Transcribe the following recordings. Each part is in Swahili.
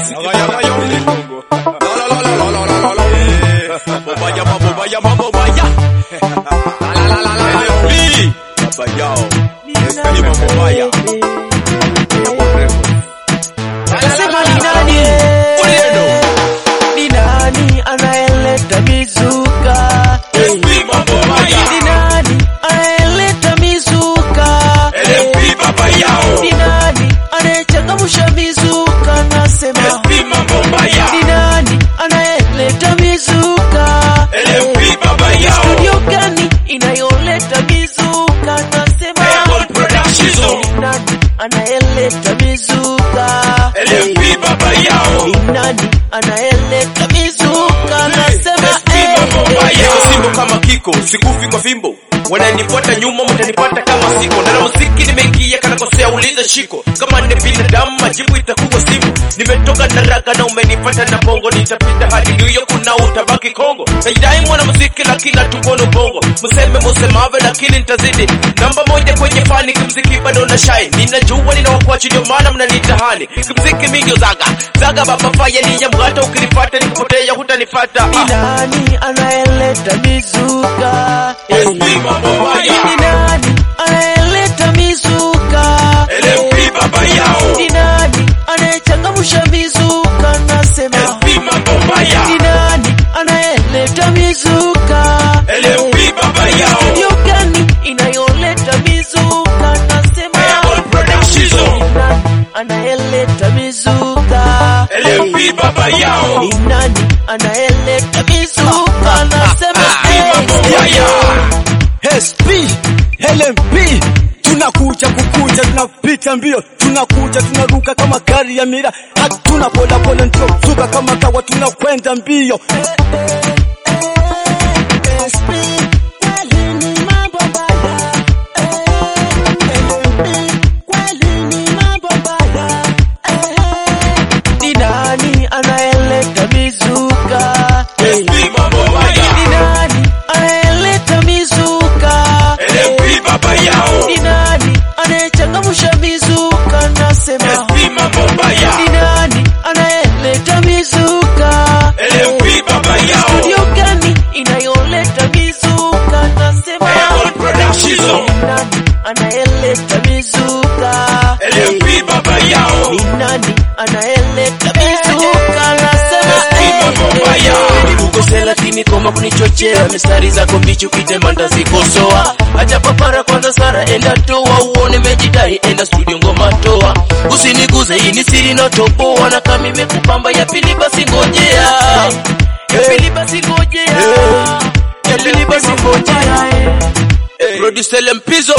Gaya gaya ule Kongo. La la la la la la la la. Eh, Mambo baya mambo baya mambo baya. La la la la la. LFB. Baba yao. LFB mambo baya. Mambo refu. La la la Sema la ni la. nani? Uliendo. Ni nani anayeleta mizuka? LFB mambo baya. Ni nani anayeleta mizuka? LFB baba yao. Ni nani anayechangamsha mizuka? Nasema LFB mambo baya. ni nani anayeleta mizuka? LFB baba yao. Studio gani inayoleta mizuka? Nasema Apple Productions. ni nani anayeleta mizuka? LFB baba yao. Ni nani anayeleta mizuka? Nasema eh. Simbo kama kiko sikufi kwa fimbo wananifuata nyuma mtanipata kama siko na muziki nimeingia kana kosea uliza shiko kama ni binadamu majibu itakuwa simu nimetoka na raga na umenipata na bongo nitapita hadi New York na utabaki Kongo naidai mwana muziki lakini hatukono bongo mseme musemave lakini nitazidi namba moja kwenye fani kimziki bado na shine ninajua ninawakuachi ndio maana mnanitahani kimziki mingi zaga zaga baba faya ni ya mgata ukinipata nikupotea hutanipata Ni nani anayeleta mizuka? LFB mambo baya. Ni nani anayeleta mizuka? LFB baba yao. Ni nani anayechangamsha mizuka? Nasema LFB mambo baya. ni nani anayeleta mizuka? LFB baba yao. Studio gani inayoleta mizuka? Nasema Apple Productions. ni nani anayeleta mizuka? LFB baba yao. Ni nani anayeleta mizuka? Nasema mambo eh. baya. SP, LMP tunakuja kukuja, tunapita mbio, tunakuja tunaruka kama gari ya mira, hatuna boda boda, ndio zuka kama kawa, tunakwenda mbio. SP, kweli ni mambo mbaya. LMP, kweli ni mambo mbaya. Ni nani anayeleta mizuka? LFB mambo baya. Ni nani anayeleta mizuka? LFB baba yao. Ni nani anayechangamsha mizuka? Nasema LFB mambo baya. ni nani anayeleta mizuka? LFB baba yao. Studio gani inayoleta mizuka? Nasema Apple Productions. ni nani anayeleta mizuka? LFB baba yao. Ni nani anayeleta mizuka? Nasema LFB mambo baya. Ukose lakini koma kunichochea mistari zako mbichi ukitema ndazikosoa acha papara kwanza sara enda toa uone mejidai enda studio ngoma toa usiniguze hii ni siri natoboa na kama imekupamba ya pili basi ngojea ya pili basi ngojea ya pili basi ngojea Producer Lempizo.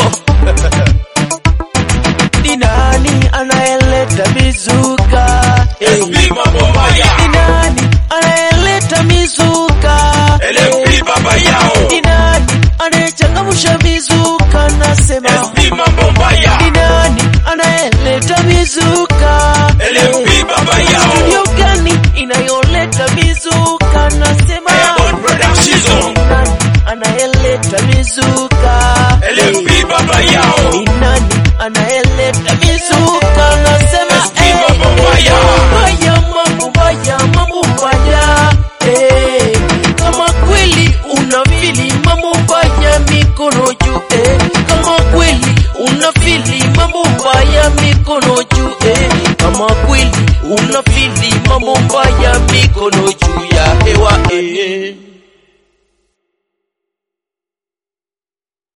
ni nani anayeleta mizuka LFB mambo baya. ni nani anayeleta mizuka LFB baba yao. ni nani anayechangamsha mizuka nasema LFB mambo baya. ni nani anayeleta mizuka LFB baba yao. studio gani inayoleta mizuka nasema Apple Productions. ni nani anayeleta mizuka LFB baba yao. ni nani anayeleta mizuka nasema LFB mambo baya. Mbaya, mambo mbaya, mambo mbaya. Eh, kama kweli unafili mambo mbaya mikono juu eh. kama kweli unafili mambo mbaya mikono juu eh. kama kweli unafili mambo mbaya mikono